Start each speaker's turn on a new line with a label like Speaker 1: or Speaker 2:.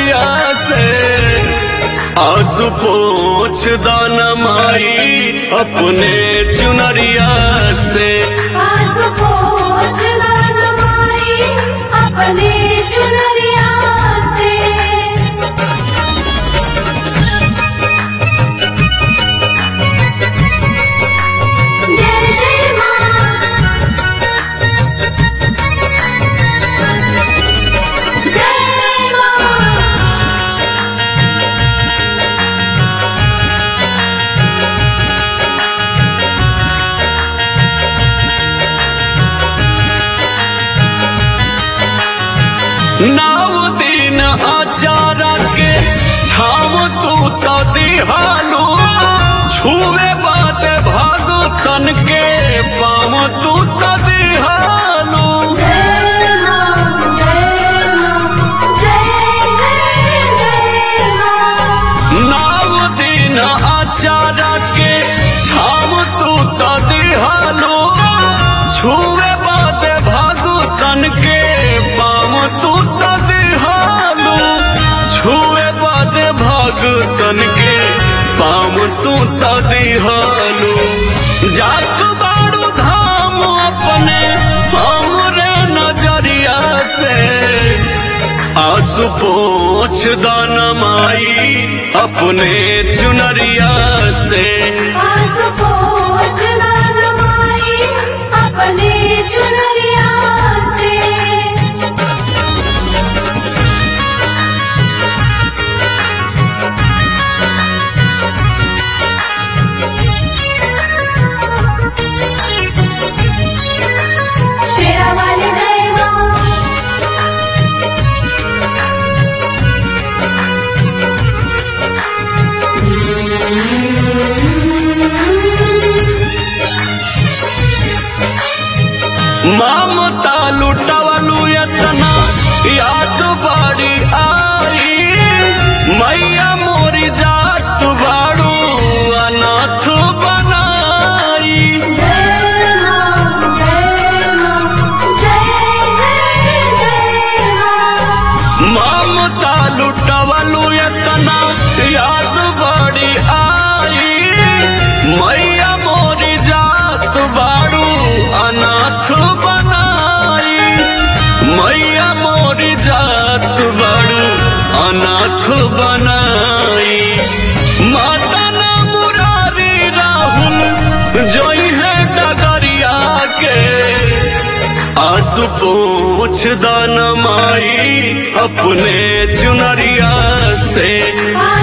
Speaker 1: नजरिया से आंसू पोछ दाना माई अपने चुनरिया से
Speaker 2: आंसू पोंछ दान माई अपने चुनरिया से जय जय मां जय मां
Speaker 1: नाव दिन आचारा के छाव तू तो दिहालू छुए बात भगतन के पाव तू तो दिहालू
Speaker 2: जय मां जय मां जय जय जय मां
Speaker 1: नाव दिन आचारा के छाव तू तो दिहालू छुए बात भगतन के पाव तू तो दिहालू छुए बात भगतन के पाव तू तो दिहालू जात बाड़ू धाम अपने हमरे नजरिया से आंसू पोछ दाना माई अपने चुनरिया से
Speaker 2: आंसू पोंछ दान माई अपने चुनरिया से शेरा वाले जय मां
Speaker 1: ममता लुटवलू यतना याद बाड़ी आई मैया मोरी जात बाड़ू अनाथ बनाई
Speaker 2: जय मां जय मां जय जय जय मां
Speaker 1: ममता लुटवलू यतना याद बाड़ी आई मैया मोरी जात बाड़ू अनाथ बनाई मैया मोरी जात बाड़ू अनाथ बनाई माता ना मुरारी राहुल जोई है डगरिया के आंसू पोछ दाना माई अपने चुनरिया से
Speaker 2: आंसू